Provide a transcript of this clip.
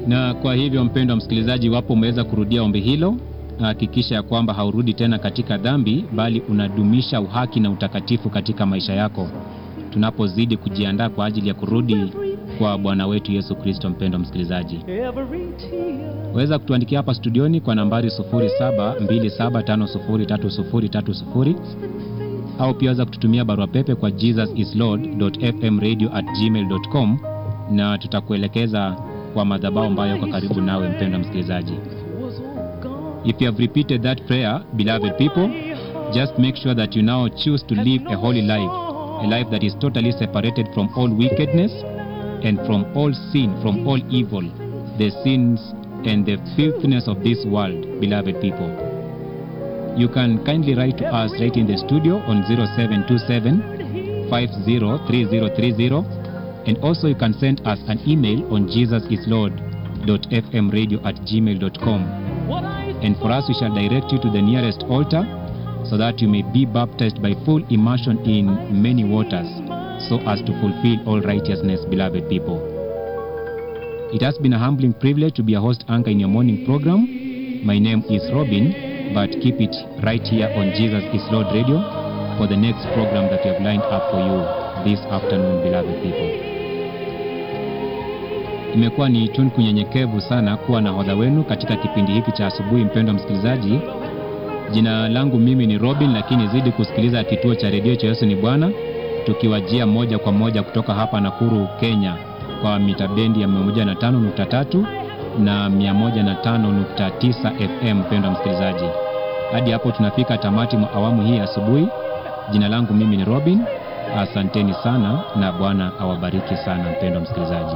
Na kwa hivyo, mpendwa msikilizaji, iwapo umeweza kurudia ombi hilo, hakikisha ya kwamba haurudi tena katika dhambi, bali unadumisha uhaki na utakatifu katika maisha yako, tunapozidi kujiandaa kwa ajili ya kurudi kwa Bwana wetu Yesu Kristo. Mpendwa msikilizaji, waweza kutuandikia hapa studioni kwa nambari 0727503030 au pia waweza kututumia barua pepe kwa jesusislord.fmradio@gmail.com na tutakuelekeza kwa madhabahu ambayo yako karibu nawe. Mpendwa msikilizaji, if you have repeated that prayer, beloved people, just make sure that you now choose to live a holy life, a life that is totally separated from all wickedness and from all sin, from all evil, the sins and the filthiness of this world, beloved people. You can kindly write to us right in the studio on 0727 503030 and also you can send us an email on jesusislord.fmradio at gmail.com and for us we shall direct you to the nearest altar so that you may be baptized by full immersion in many waters so as to fulfill all righteousness, beloved people. It has been a humbling privilege to be a host anchor in your morning program. My name is Robin, but keep it right here on Jesus is Lord Radio for the next program that we have lined up for you this afternoon, beloved people. Imekuwa ni tunku nyenyekevu sana kuwa na hodha wenu katika kipindi hiki cha asubuhi, mpendwa msikilizaji. Jina langu mimi ni Robin, lakini zidi kusikiliza kituo cha redio cha Yesu ni Bwana, tukiwajia moja kwa moja kutoka hapa Nakuru, Kenya, kwa mita bendi ya 105.3 na 105.9 FM. Mpendwa msikilizaji, hadi hapo tunafika tamati mwa awamu hii asubuhi. Jina langu mimi ni Robin. Asanteni sana na Bwana awabariki sana, mpendwa msikilizaji.